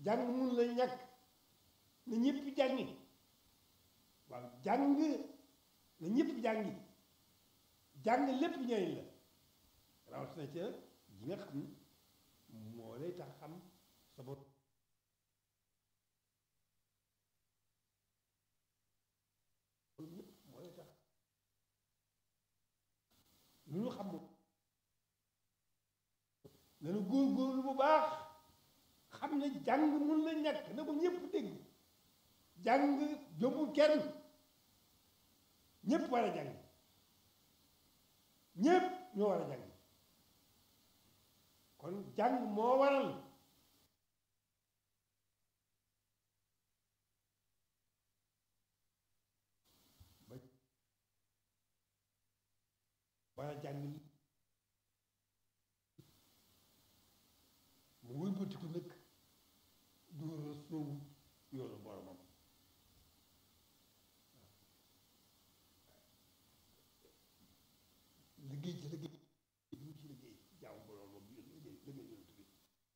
jàng mun la ñàkk na ñëpp jàngi waaw jàng na ñëpp jàngi jàng lépp njëriñ la rawatina ca ji nga xam moo lay tax xam sa bopp lépp moo lay tax lu ñu xam nanu góorgóorlu bu baax xam ne jàng mun la ñàkk na ko ñëpp dégg jàng jombul kenn ñëpp war a jàng ñëpp ñoo war a jàng kon jàng moo waral ba war a jàng mu wëlbatiku nag door a soobu yoonam